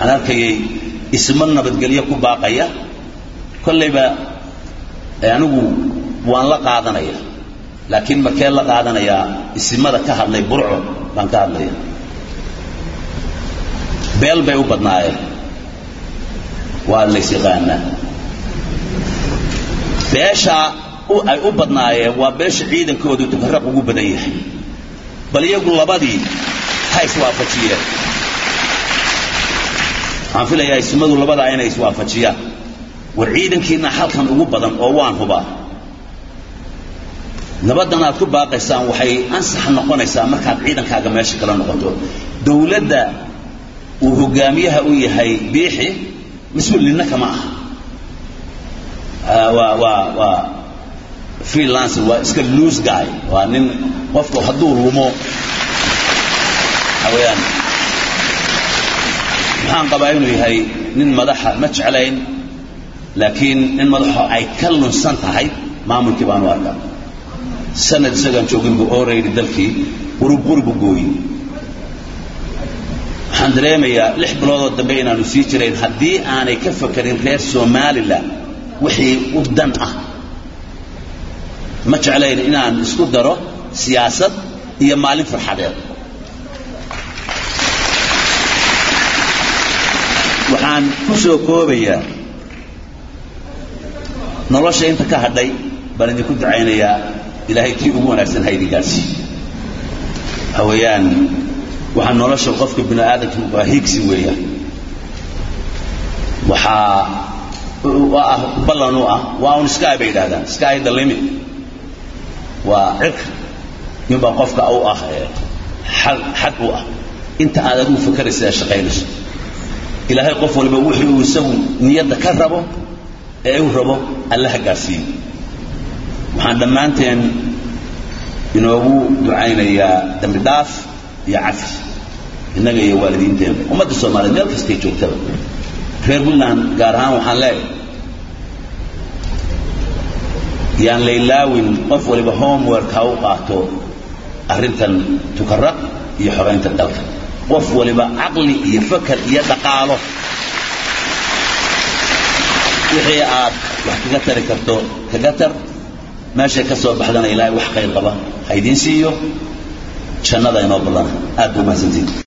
waxaan arkayay ismo nabadgelyo ku baaqaya kollayba anigu waan la qaadanaya laakiin markee la qaadanayaa isimada ka hadlay burco baan ka hadlaya beel bay u badnaayeen waa lays yaqaanaa beesha ay u badnaayeen waa beesha ciidankoodu tukaraq ugu badan yahay bal iyagu labadii ha iswaafajiyeen waxaan filayaa ismadu labadaa inay iswaafajiyaan war ciidankiina halkan ugu badan oo waan hubaa nabaddan aad ku baaqaysaan waxay ansax noqonaysaa markaad ciidankaaga meesha kala noqoto dowladda uu hogaamiyaha u yahay biixi mas-uul ninna kama aha waa waa waa freelancer waa iska loose guy waa nin qofku hadduu lumo waxa weeyaan maxaan qabaa inuu yahay nin madaxa ma jeclayn laakiin nin madaxo ay ka lunsan tahay maamulkii baanu arkaa sanad isagaan joogin buu oraydi dalkii qurub buu gooyi waxaan dareemayaa lix biloodoo dambe inaanu sii jirayn haddii aanay ka fakarin reer somalilan wixii u dan ah ma jeclayn inaan isku daro siyaasad iyo maalin farxadeed waxaan ku soo koobayaa nolosha inta ka hadhay baan idinku ducaynayaa ilaahay kii ugu wanaagsan haydigaasi waxa weeyaan waxaa nolosha qofka bini aadamka waa higsi weeyaan waxaa ah ballan u ah waa un sky bay yidhahdaan sky the limit waa cirka ninbaa qofka u ah xad u ah inta aad adigu fakaraysa ee shaqaynayso ilaahay qof waliba wixii uu isagu niyadda ka rabo ee u rabo allaha gaarsiiyo waxaan dhammaanteen inoogu ducaynayaa dambi dhaaf iyo cafi innaga iyo waalidiinteena ummadda soomaaliyeed meel kastay joogtaba reer puntland gaar ahaan waxaan leeyahay yaan laylaawin qof waliba homework ha u qaato arrintan tukaraq iyo xoraynta dalka qof waliba caqli iyo fakar iyo dhaqaalo wixii aad wax kaga tari karto kaga tar meeshay ka soo baxdana ilaahay wax khayr qaba ha idiin siiyo jannada inoo ballana aad buu mahadsantiin